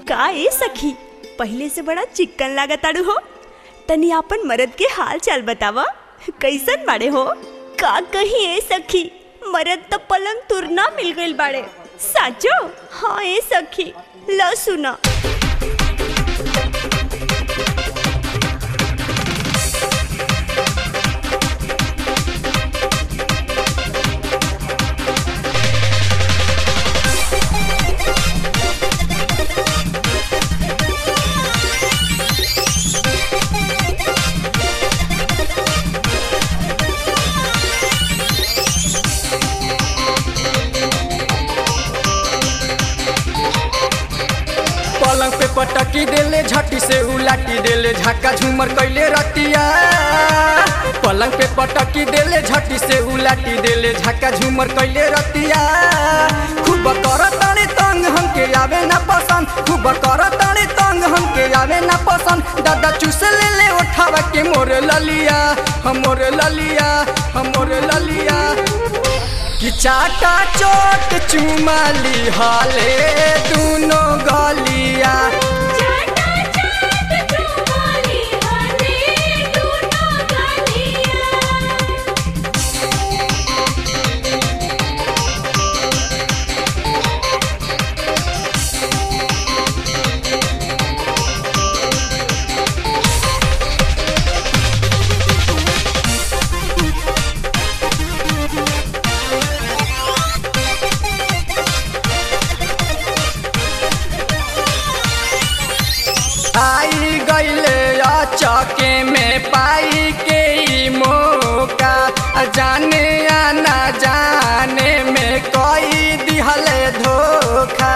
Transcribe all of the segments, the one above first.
का ए सखी पहले से बड़ा चिक्कन लागताड़ू हो तनी आपन मरद के हाल चाल बतावा कैसन बाड़े हो का कही ए सखी मरद तो पलंग तुरना मिल गइल बाड़े साचो हाँ ए सखी ल सुना पलंग पे पटकी देले झटी से उलाटी देले झक्का झूमर कैले रतिया पलंग पे पटकी देले झटी से उलाटी देले झक्का झूमर कैले रतिया खूब कर ताने तंग हमके आवे ना पसंद खूब कर ताने तंग हमके आवे ना पसंद दादा चूस ले ले उठावा के मोर ललिया हम मोर ललिया हम मोर ललिया कि चाटा चोट चुमाली हाले दोनों गलिया आई गईले चौके में पाई के ई मौका जाने या ना जाने में कोई दिहले धोखा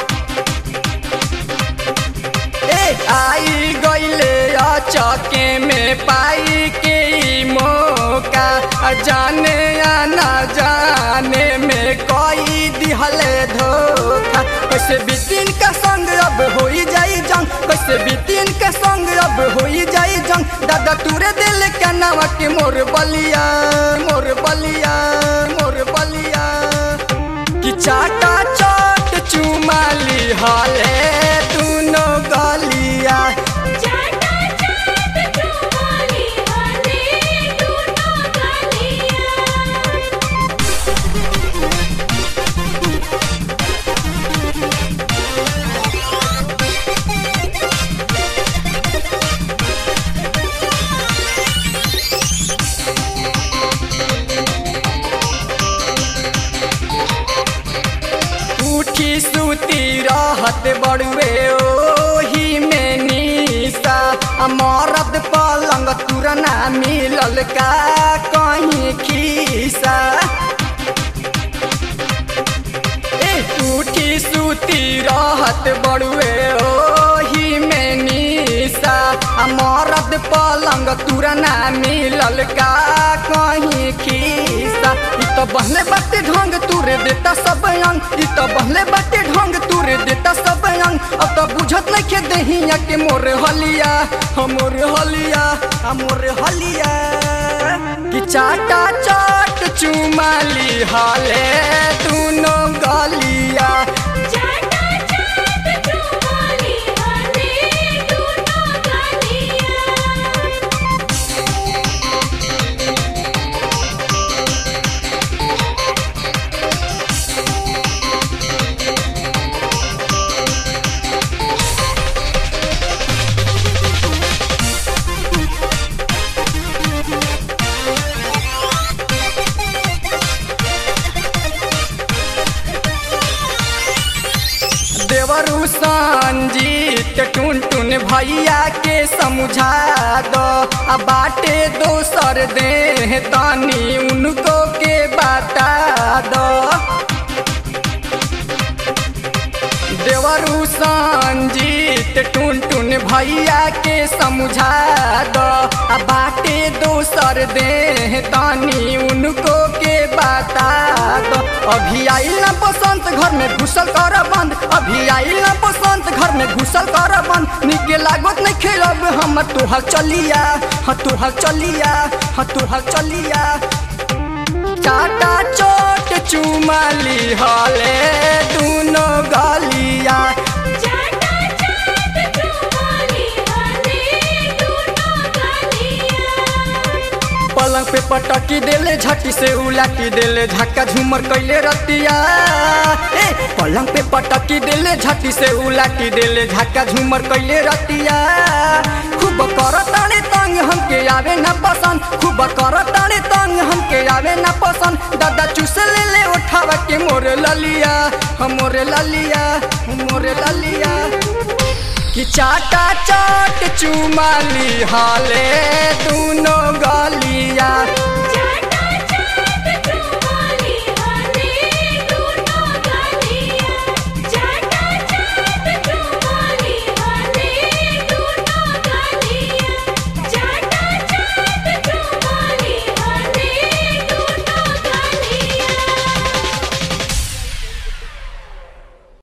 ए आई गईले चौके में पाई के ई मौका जाने या ना जाने में कोई दिहले धोखा कैसे बितिन का संग अब होई जाई जंग कैसे बितिन का संग अब होई जाई जंग दादा तुरे दिल के नावा के मोर बलिया मोर बलिया मोर बलिया कि चाटा चाट चुमाली हाले दोनों गलिया उठी सुती रहत बड़ुए ओही में निशा आ मरद पलंग तुरना मिलल का कहीं खीसा ए उठी सुती रहत बड़ुए ओही में निशा आ मरद पलंग तुरना मिलल का कहीं खीसा इ तो बहले बाटे ढंग तुरे देता सब अंग इ तो बहले बाटे ढंग तुरे देता सब अंग अब तो बुझत नहीं के दहिया के मोर हलिया हमोर हलिया हमोर हलिया कि चाटा चाट चुमाली हाले दोनों गलिया देवरु संजीत टुन टुन भैया के समझा दो आ बाटे दोसर दे तानी उनको के बता दो देवरु संजीत टुन टुन भैया के समझा दो आ बाटे दोसर दे तानी उनको के बता दो अभी आइल ना बसंत घर में घुसल कर बंद अभी आइल ना बसंत घर में घुसल कर बंद निके लागत नहीं खेलब हम तोहर चलिया हाँ तोहर चलिया हाँ तोहर चलिया चाटा चोट चुमाली हले दूनो गलिया चाटा पटकी देले झटी से उलाटी देले झक्का झूमर कैले रतिया ए पलंग पे पटकी देले झटी से उलाटी देले झक्का झूमर कैले रतिया खूब करताने तंग हमके आवे ना पसंद खूब करताने तंग हमके आवे ना पसंद दादा चूस ले ले उठावा के मोरे ललिया हम मोरे ललिया मोरे ललिया कि चाटा चाट चुमाली हाले दूनो गलिया